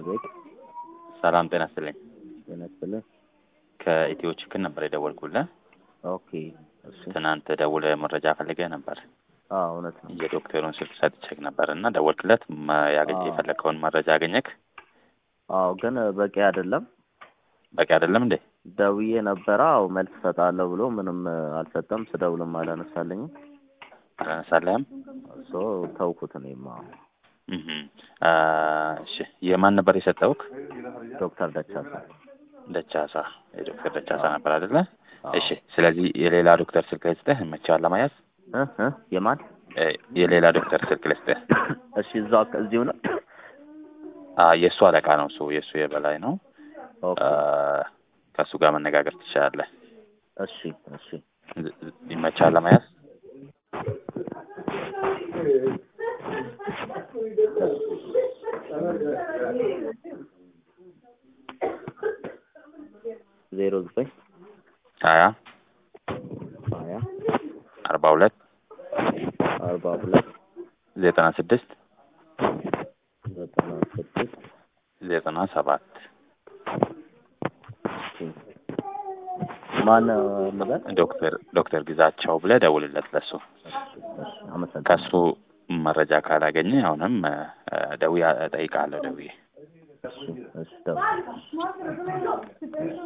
አቤት ሰላም ጤና ይስጥልኝ። ጤና ይስጥልኝ። ከኢትዮ ችክን ነበር የደወልኩልህ። ኦኬ እሺ። ትናንት ደውለህ መረጃ ፈልገህ ነበር። አዎ እውነት ነው። የዶክተሩን ስልክ ሰጥቼህ ነበር እና ደወልክለት። መ- ያገኘ አዎ። የፈለግከውን መረጃ አገኘክ? አዎ ግን በቂ አይደለም። በቂ አይደለም እንዴ? ደውዬ ነበረ። አዎ መልስ እሰጣለሁ ብሎ ምንም አልሰጠም። ስደውልም አላነሳልኝም። አላነሳለህም? ሶ ተውኩት። እኔማ እህ አ፣ እሺ የማን ነበር የሰጠውክ? ዶክተር ደቻሳ ደቻሳ የዶክተር ደቻሳ ነበር አይደለ? አዎ። እሺ ስለዚህ የሌላ ዶክተር ስልክ ልስጥህ፣ ይመችሃል ለመያዝ? እ እ የማን እ፣ የሌላ ዶክተር ስልክ ልስጥህ። እሺ እዛው አካ- እዚሁ ነው። አ፣ የእሱ አለቃ ነው እሱ የእሱ የበላይ ነው። ኦኬ አ፣ ከእሱ ጋር መነጋገር ትችላለህ። እሺ እሺ ዝ- ዝ- ይመችሃል ለመያዝ? ዜሮ ዘጠኝ ሀያ ሀያ አርባ ሁለት አርባ ሁለት ዘጠና ስድስት ዘጠና ስድስት ዘጠና ሰባት ማን ልበል? ዶክተር ዶክተር ግዛቸው ብለህ ደውልለት ለሱ። እሺ አመሰግናለሁ። ከሱ መረጃ ካላገኘ አሁንም እ፣ ደውዬ እጠይቅሃለሁ ደውዬ እሺ እሺ ደውል።